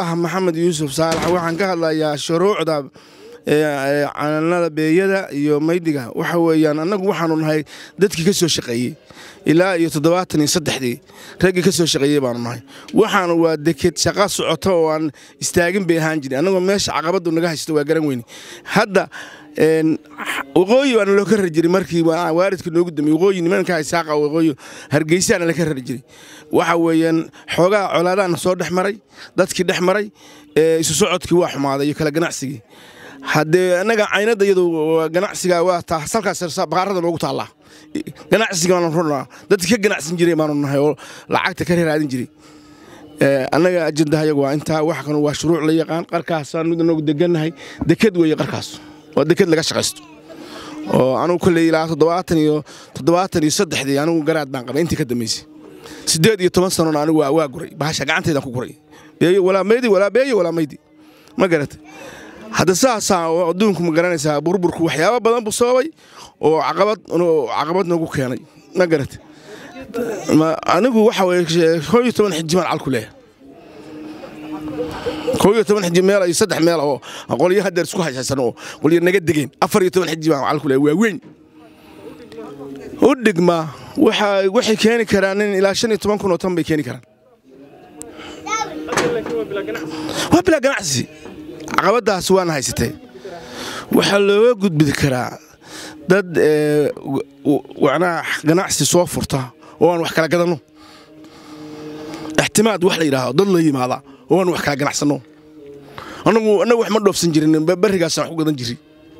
ah maxamed yuusuf saalax waxaan ka hadlayaa shuruucda cananada beeyada iyo maydiga waxa weeyaan annagu waxaanu nahay dadkii ka soo shaqeeyey ilaa iyo toddobaatan iyo saddexdii raggii ka soo shaqeeyey baanu nahay waxaanu waa deked shaqa socoto oo aan istaagin bay ahaan jirin annagoo meesha caqabadu naga haysto waa garan weyne hadda waqooyi baana loo ka rari jiray markii waaridka noogu dambeey waqooyi nimanka isaaqa waqooyi hargeysaana la ka rari jiray waxa weeyaan xoogaa colaadaana soo dhex maray dadkii dhex maray isu socodkii waa xumaaday iyo kala ganacsigii haddee annaga caynada iyadu ganacsiga waa taa salkaas baqaarada noogu taallaa ganacsiga baanu runaa dadkii ka ganacsan jiray baanu nahay oo lacagta ka raadin jiray annaga ajendaha iyagu waa intaa wax kan waa shuruuc la yaqaan qarkaasaan mid noogu degannahay deked weeye qarkaas waa deked laga shaqaysto oo anugu kolley ilaa toddobaatan iyo toddobaatan iyo saddexdii anigu garaad baan qabay intii ka dambaysay siddeed iyo toban sanona anigu waa guray bahasha gacanteedaan ku guray beeyo walaa maydi walaa beeyo walaa maydi ma garatay hadda saasaa adduunku ma garanaysaa burburku waxyaaba badan buu sababay oo caqabad caqabad noogu keenay ma garatay anigu waxa weye koo iyo toban xiji baan calku leeyahay koo iyo toban xiji meel iyo saddex meel oo qolyo hadeer isku haysan oo qolyo naga degeen afar iyo toban xiji baan calku leeyahay waa weyn u dhigma waxay keeni karaan in ilaa shan iyo toban kun oo tan bay keeni karaan waa bilaa ganacsi caqabadaas waana haysatee waxaa looga gudbi karaa dad wanaa ganacsi soo furta oo aan wax kala gadanno ixtimaad wax la yidhaahdo dad la yimaada oo aan wax kala ganacsanno annagu annagu wax ma dhoofsan jirin barrigaasaan wax ku gadan jiri